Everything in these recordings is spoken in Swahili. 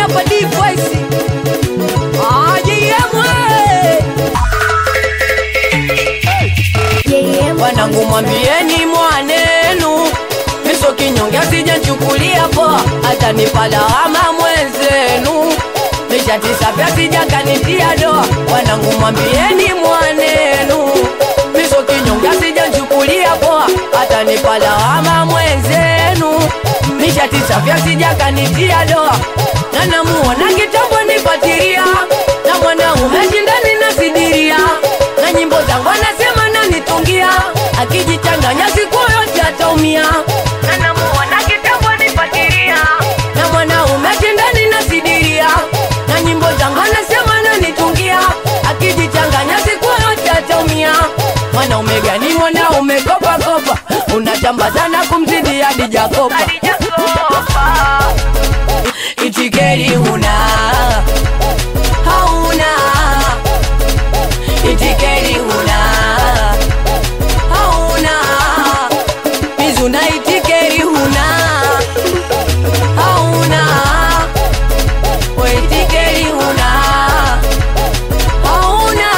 hapa D-Voice. Ah, JM, we. Wanangu mwambieni mwanenu miso kinyonge sijanchukulia poa, hata nipalawama mwenzenu nishatisa pya sijakanitia doa. Wanangu mwambieni mwanenu miso kinyonge sijanchukulia poa, hata nipalawama mwenzenu nishatisa pya sijakanitia doa. Na namuona kitambo nipatiria na mwanaume shindani nasidiria na nyimbo zangu anasema nanitungia akijichanganya siku yote ataumia na namuona kitambo nipatiria na mwanaume shindani nasidiria na nyimbo zangu anasema nanitungia akijichanganya siku yote ataumia mwanaume gani mwanaume kopa kopa unachamba sana kumzidi hadi Jakoba itikeri huna hauna itikeri huna hauna mizuna itikeri huna hauna we itikeri huna hauna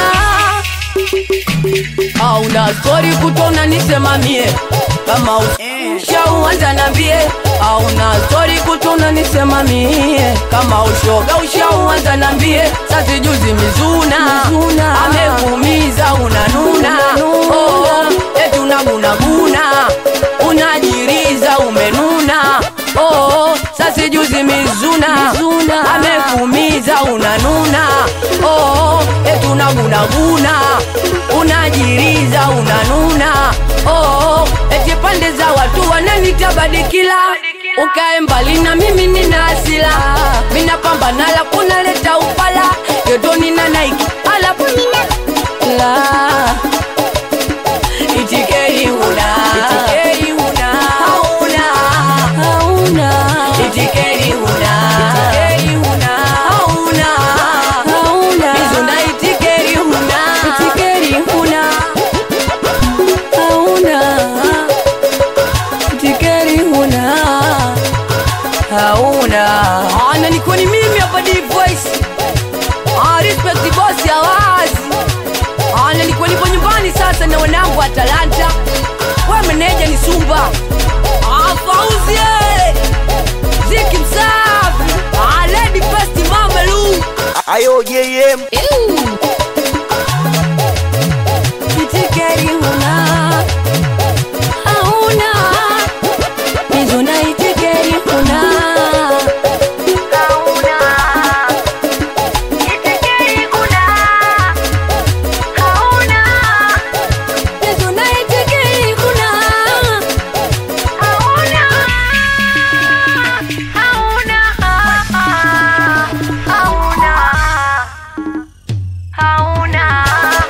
hauna stori kutona nisemamie kama ushauanza nambie hauna stori kutona nisemamie kama ushoga ushauanza nambie sasi juzi mizuna, amekuumiza unanuna oh, eti unagunaguna unajiriza umenuna oh, sasi juzi mizuna, amekuumiza unanuna oh, eti unagunaguna unajiriza unanuna oh, eti pande za watu wananitabadikila ukae mbali na mimi nina asila minapambana la kunaleta upala yoto nina naiki alafu nina la itikeri huna itikeri huna hauna hauna itikeri huna itikeri huna hauna hauna mizuna itikeri huna itikeri huna hauna itikeri huna hauna ana niko ni mimi hapa D-Voice ah respect boss ya wazi ana niko nipo nyumbani sasa na wanangu wa Talanta we meneja ni Sumba ah Fauzi eh. Ziki msafi ah Lady Best Mama Lu Ayo JM itikeri huna hauna mizuna itikeri huna hauna itikeri huna hauna mizuna itikeri huna hauna hauna hauna hauna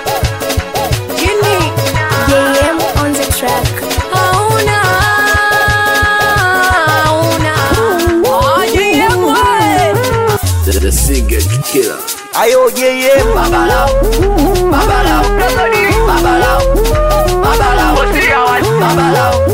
chini JM on the track. hauna hauna JM we The, the singer killer. Ayo JM babalao babalao babalao babalao babalao